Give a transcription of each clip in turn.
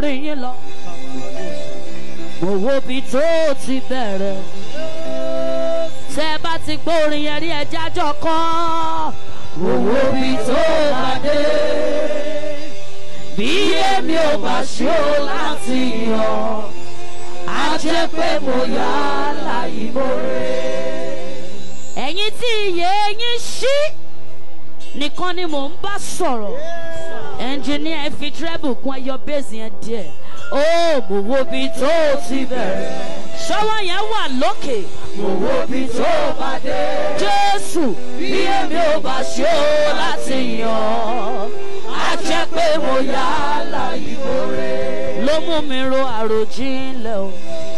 orin yín lọ. mo wo bí tó ti bẹ̀rẹ̀. tẹ́ ẹ bá ti gbọ́ orin yẹn rí ẹja jọ kọ́. mo wo bí tó bá dé. bí èmi ò bá ṣó láti yàn á jẹ́ pé mo yá láyé mọ́rẹ́. ẹ̀yin tí iye yín ṣí nìkan ni mò ń bá sọ̀rọ̀ ẹnjìníà ẹ fi tírẹ́bù kún ẹyọ bẹ́ẹ̀sì yẹn díẹ̀ ó mo wo bí tó ti bẹ̀rẹ̀ ṣọwọ́ yẹn wà lókè mo wo bí tó bá dé jésù bí èmi ò bá ṣe ó láti yàn á jẹ́ pé mo yá láyé mọ́rẹ́ ló mú mi ro àròjinlẹ̀ o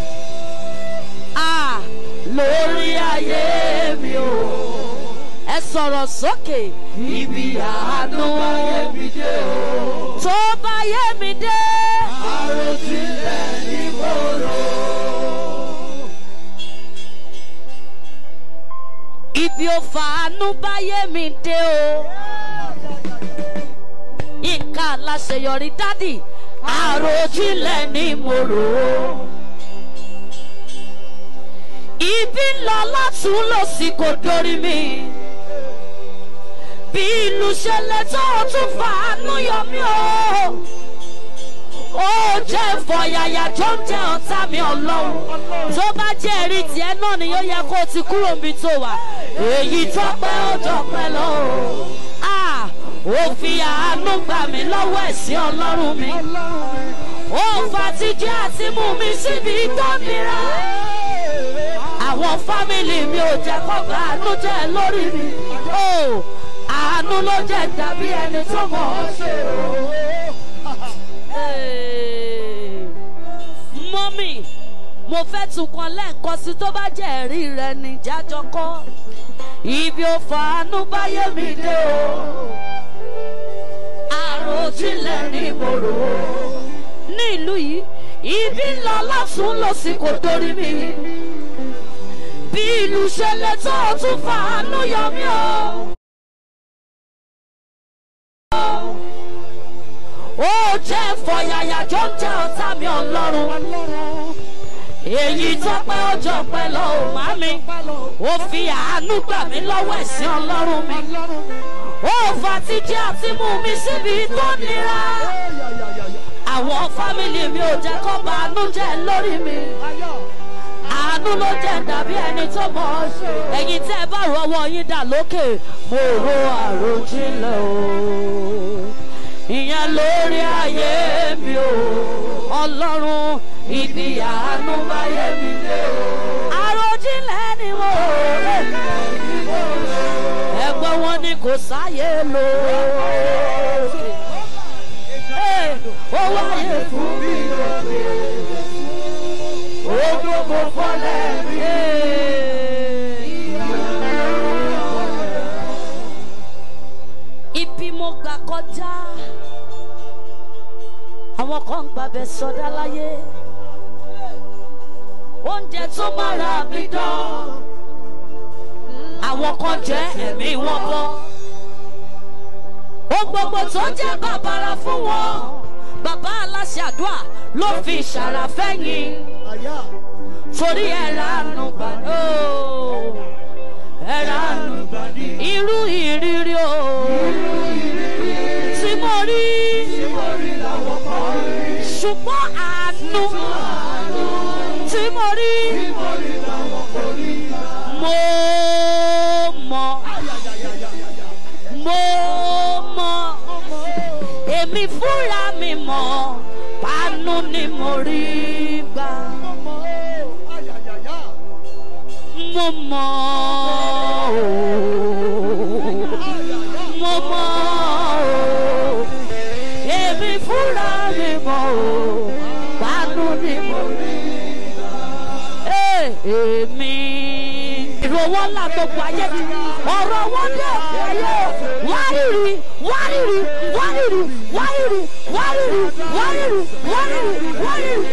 ah lórí ayé mi o ẹ sọ̀rọ̀ sókè. ibi àánú ayé mi dé o. tó bá yé mi dé. àròjinlẹ̀ ni mo rò. ibi ò fàánú bá yé mi dé o. nǹkan aláṣeyọrí dádì àròjinlẹ̀ ni mo rò ó. ibi ńlá látún lọ sí kò dórí mi bí ìlú ṣẹlẹ̀ tó o tún fàánú yọ mí o. ó jẹ́ ìfọ̀yàyà tó ń jẹ́ ọ̀tá mi ọlọ́run. tó bá jẹ́ ẹ̀rí tiẹ̀ náà ni yóò yẹ kó o ti kúrò níbi tó wà. èyí tó pẹ́ ó jọ pẹ́ lọ o. ó fi àánú gbà mí lọ́wọ́ ẹ̀sìn ọlọ́run mi. ó fa tíjẹ́ àti mú mi síbi tó nira. àwọn fámìlì mi ò jẹ́ kó bá àánú jẹ́ lórí mi. Oh àánú ló jẹ́ dàbí ẹni tó mọ̀ ọ́ ṣe o. mọ́mì mo fẹ́ tún kan lẹ́ẹ̀kan sí tó bá jẹ́ ẹ̀rí rẹ ní jájọ́ kọ́ ibi ò fàánú báyé mi dé o. àròjinlẹ̀ ni mo rò ó. ní ìlú yìí ibi ńlá lọ́tún lọ sí kò torí mi. bí ìlú ṣe lè tó o tún fàánú yọ mí o. ó jẹ́ fọyàyà tó ń jẹ́ ọ̀tá mi ọlọ́run. èyí tó pẹ́ ọjọ́ pẹ́ lọ ò má mi. ó fi àánú gbà mí lọ́wọ́ ẹ̀sìn ọlọ́run mi. ó fa títí àti mú mi síbi tó nira. àwọn fámìlì mi ò jẹ́ kó bá àánú jẹ́ lórí mi. àánú ló jẹ́ dàbí ẹni tó mọ̀ ọ́ ṣe. ẹ̀yin tẹ́ ẹ bá rọwọ́ yín dà lókè mo ro àròjinlẹ̀ o ìyẹn lórí ayé mi o ọlọ́run ibi àánú báyé mi dé o. àròjinlẹ̀ ni mo rò ẹgbẹ́ wọn ni kò sáyé lò ó wáyé fún mi lóde ó gbogbo fọlẹ́ mi. ibi mo gbà kọjá àwọn kan gbàbẹ sọdá láyé oúnjẹ tó mára mi dán àwọn kan jẹ ẹ̀mí wọn bọ́ ohun gbogbo tó jẹ́ bàbàrà fún wọn bàbá aláṣẹ àdúrà ló fi ṣàràfẹ́yìn torí ẹ̀rọ àánú gbàdó ẹ̀rọ àánú gbàdí irú ìrírí o tí mo rí ṣùgbọ́n àánú tí mo rí mo mọ̀ mo mọ̀ èmi fúnra mi mọ̀ pánú ni mo rí gbà mo mọ̀ o mo mọ̀ o èmi fúnra mi mọ̀ o pánú ni mo rí èmi ìrọwọ́ ńlá gbogbo ayé mi ọ̀rọ̀ wọn dé òkè ayé wárìrì wárìrì wárìrì wárìrì wárìrì wárìrì wárìrì wárìrì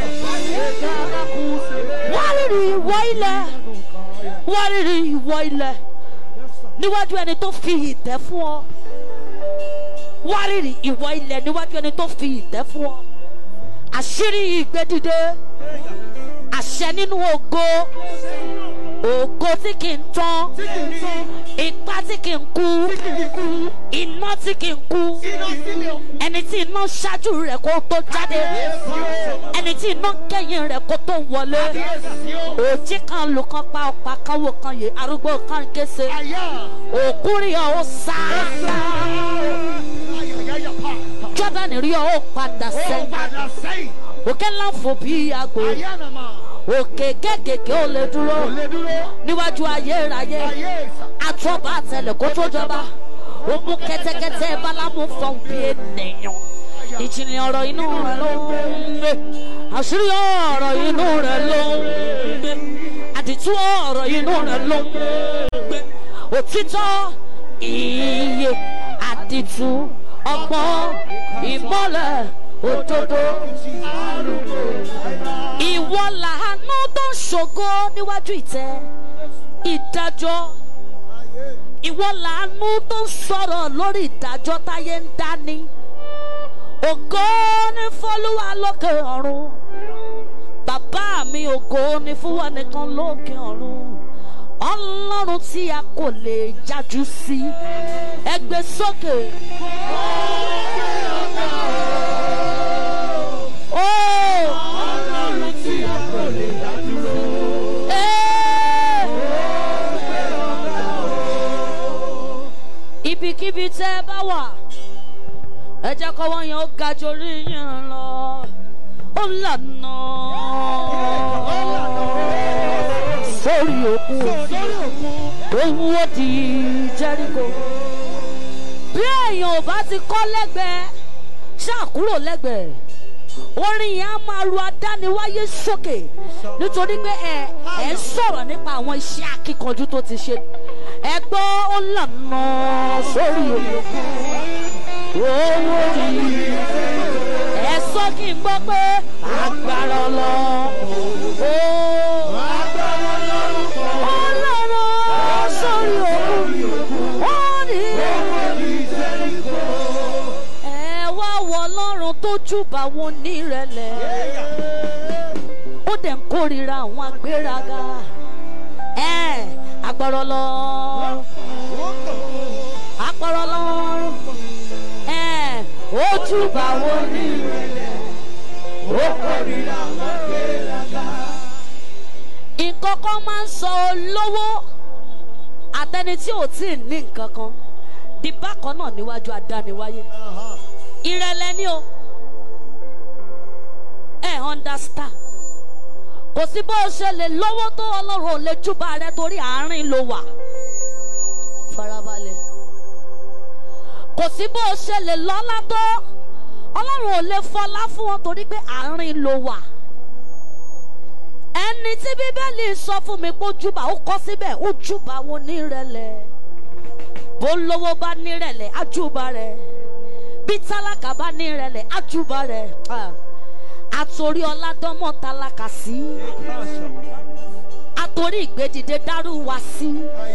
wárìrì ìwọ ilẹ̀ wárìrì ìwọ ilẹ̀ níwájú ẹni tó fi ìtẹ́ fún ọ wárìrì ìwọ ilẹ̀ níwájú ẹni tó fi ìtẹ́ fún ọ àṣírí ìgbédìde àṣẹ nínú ògo ògo tí kì í tán ipá tí kì í kú iná tí kì í kú ẹni tí iná ṣáájú rẹ̀ kó tó jáde ẹni tí iná kẹ́yìn rẹ̀ kó tó wọlé òjì kan lù kan pa ọ̀pá kan wò kan yè arúgbó kan kése òkú rí ọ ó sá jọ́dánì rí ọ ó padà sẹ́yìn òkè ńlá fò bí àgbò òkè kékèké ó lè dúró níwájú ayérayé àtọ́ba àtẹlẹ kó tó jọba ó mú kẹ́tẹ́kẹ́tẹ́ bálámú fọ́n bí ènìyàn ìjìnlẹ̀ ọ̀rọ̀ inú rẹ̀ ló ń gbé àṣírí ọ̀rọ̀ inú rẹ̀ ló ń gbé àdìtú ọ̀rọ̀ inú rẹ̀ ló ń gbé òtítọ́ iye àdìtú ọgbọ́n ìmọ̀lẹ̀ òdodo ìwọ làánú tó ń ṣògo níwájú ìtẹ́ ìdájọ́ ìwọ làánú tó ń sọ̀rọ̀ lórí ìdájọ́ táyé ń dání ògo ní fọlúwa lókè ọ̀run bàbá mi ògo ní fúnwa nìkan lókè ọ̀run ọlọ́run tí a kò lè jájú sí ẹgbẹ́ sókè. Oh! Ọlọ́run tí a kò lè dá dúró. Ee! ibikíbi tẹ́ ẹ bá wà ẹ jẹ́ kọ́wọ́ yẹn ó ga jorí yẹn lọ ó lànà sórí òkun Sórí òkun. òun ó di jẹ́ríkò bí èèyàn ò bá ti kọ́ lẹ́gbẹ̀ẹ́ ṣáà kúrò lẹ́gbẹ̀ẹ́ orin yẹn á máa ru adániwáyé sókè nítorí pé ẹ ẹ ń sọ̀rọ̀ nípa àwọn iṣẹ́ akíkanjú tó ti ṣe ẹ gbọ́ ó lànà sórí òkun owó rí ẹ sọ kí n gbọ́ pé agbára lọ ó Agbára lórúkọ ó lànà sórí òkun ó ní orí Jẹ́ríkò. ẹ wá wọ ọlọ́run tó júbà wọn nírẹ̀lẹ̀ ó dẹ̀ ń kórìíra àwọn agbéraga ẹ agbọ̀rọ̀ lọ agbọ̀rọ̀ lọ ẹ ó júbà wọn nírẹ̀lẹ̀ ó kórìíra àwọn agbéraga. nǹkan kan máa ń sọ olówó àtẹni tí ò tí ì ní nǹkan kan di bákan náà níwájú adániwáyé ìrẹ̀lẹ̀ ni o ẹ understand kò sí bó o ṣe lè lówó tó ọlọ́run ò lè júbà rẹ torí àárín ló wà farabalẹ̀ kò sí bó o ṣe lè lọ́lá tó ọlọ́run ò lè fọlá fún wọn torí pé àárín ló wà ẹni tí bíbélì sọ fún mi pé ó júbà ó kọ́ síbẹ̀ ó júbà wọn nírẹ̀lẹ̀ bó lówó bá nírẹ̀lẹ̀ á júbà rẹ̀ bí tálákà bá nírẹ̀lẹ̀ á júbà rẹ̀ Ah. àtòrí ọládọ́mọ̀ tálákà sí àtòrí ìgbédìde dárú wa sí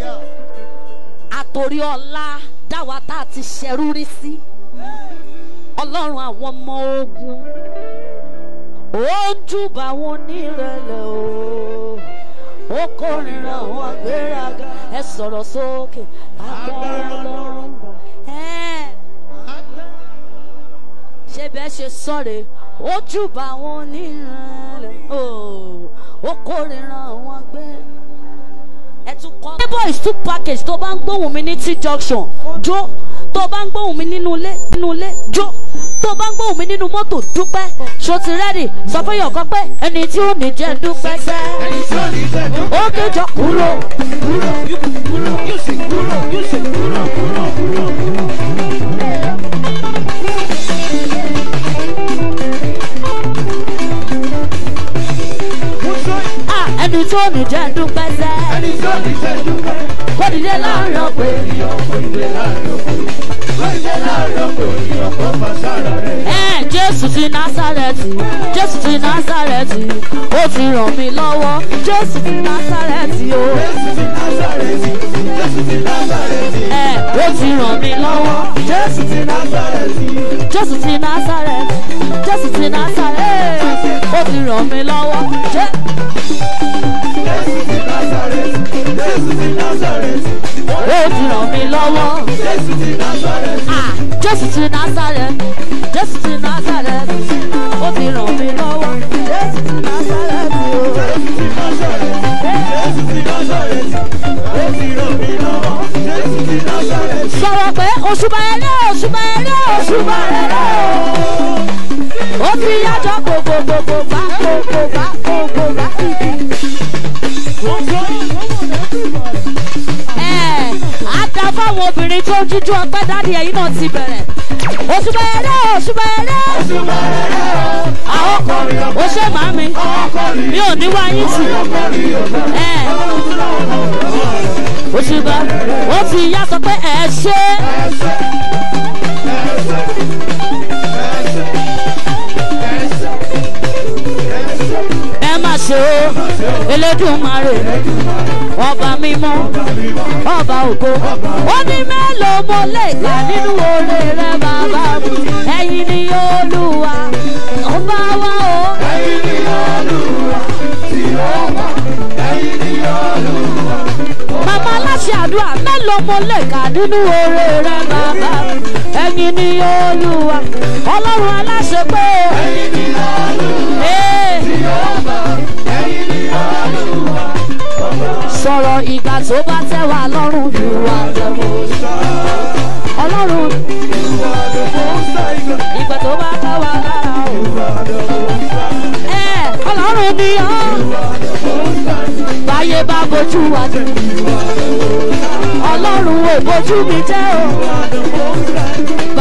àtòrí ọlá dáwà tá a ti ṣẹrú rí sí ọlọ́run àwọn ọmọ ogun ó ń júbà wọn nírẹ̀lẹ̀ o ó kórìíra àwọn agbéraga ẹ sọ̀rọ̀ sókè agbára ọlọ́run ẹ̀ ṣé bẹ́ẹ̀ ṣe sọ̀rọ̀ ó júbà wọn nírẹ̀lẹ̀ o ó kórìíra àwọn agbéraga ẹ tún kọ́. labour is two package tó bá ń gbóhùn mi ní t junction jó tó bá ń gbóhùn mi nínú ilé nínú ilé jó tó bá ń gbóhùn mi nínú mọ́tò dúpẹ́ ṣó ti rẹ́dì sọ fún yọ̀kọ́ pé ẹni tí ó ní jẹ́ dúpẹ́ sẹ́. Ẹni tí ò ní jẹ́ dúpẹ́. ó kéjọ kúrò. Kúrò, kúrò, yóò sì kúrò, yóò sì kúrò, kúrò, kúrò. Mo sọ Ah, ẹni tí ó ní jẹ́ dúpẹ́ sẹ́. ẹni tí ò ní jẹ́ dúpẹ́. kó dìde láàrin ọ̀pẹ. Ènìyàn kò dìde láàrin ọ̀pọ̀. Kò dìde láàrin ọ̀pọ̀ ènìyàn kò fà sára rẹ̀. ẹ jésù ti násàrẹ́tì jésù ti násàrẹ́tì ó ti ràn mí lọ́wọ́ jésù ti násàrẹ́tì o. Jésù ti Násárẹ́tì, Jésù ti Násárẹ́tì. ẹ ó ti ràn mí lọ́wọ́ Jésù ti Násárẹ́tì. jésù ti násàrẹ́tì jésù ti násàrẹ́tì. ràn mí lọ́wọ́. Jẹ́ Jésù ti Nazareth. Jésù ti Nazareth. ó ti ràn mí lọ́wọ́. Jésù ti Nazareth. Ah, Jésù ti Nazareth, Jésù ti Nazareth, ó ti ràn mí lọ́wọ́. Jésù ti Nazareth o. Jésù ti Nazareth. Jésù ti Nazareth. Ó ti ràn mí lọ́wọ́. Jésù ti Nazareth. Sọ̀rọ̀ pé òṣùbà ẹ̀rẹ́ òṣùbà ẹ̀rẹ́ òṣùbà ẹ̀rẹ́ o. Ó ti yájọ́ gbogbogbò bá gbogbo bá gbogbo bá ibi. Ẹ̀ á dá fáwọn obìnrin tó ń jíjú ọpẹ́ dáàdi ẹ̀yìn náà ti bẹ̀rẹ̀. Òṣùbà ẹ̀rẹ́ òṣùbà ẹ̀rẹ́. Òṣùbà ẹ̀rẹ́ o. Àwọn Ọkọrin ó ọ̀pẹ. ṣe màámi, Ọkọrin. mi ò ní wá yín tì. Ọkọrin ọ̀pẹ. Ẹ̀ òṣùbà ó ti yá sọ pé ẹ̀ ṣe. Ẹsẹ̀. Ẹsẹ̀. Ẹsẹ̀. Ẹsẹ̀. Ẹsẹ̀. ẹ má ṣe o elédùnmarè ọba mímọ́ ọba ògo ó ní mélòó mo lè kà nínú oore rẹ bàbá mi ẹ̀yin ni olúwa ọba wa o Ẹ̀yin ni Olúwa tí ó wà. Ẹ̀yin ni Olúwa. màmá aláṣẹ àdúrà mélòó mo lè kà nínú oore rẹ bàbá mi ẹ̀yin ni olúwa ọlọ́run aláṣẹ pé o. Ẹ̀yin ni Olúwa Ee. tí ó wà. Ẹ̀yin ni Olúwa. sọ̀rọ̀ ìgbà tó bá tẹ́ wa lọ́rùn yìí wá ọlọ́run ìgbà tó bá tẹ́ wa lára o. ẹ ọlọ́run ni ọ́ báyé bá bójú wa jẹ ọlọ́run ò bójú mi jẹ́ o